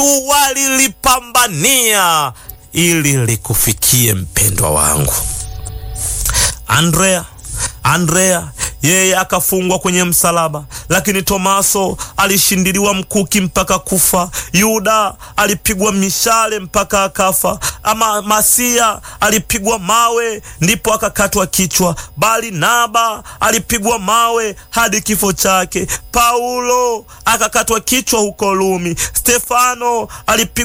watu walilipambania ili likufikie, mpendwa wangu. Andrea Andrea yeye akafungwa kwenye msalaba, lakini Tomaso alishindiliwa mkuki mpaka kufa. Yuda alipigwa mishale mpaka akafa. Ama Masia alipigwa mawe ndipo akakatwa kichwa. Barnaba alipigwa mawe hadi kifo chake. Paulo akakatwa kichwa huko Rumi. Stefano alipigwa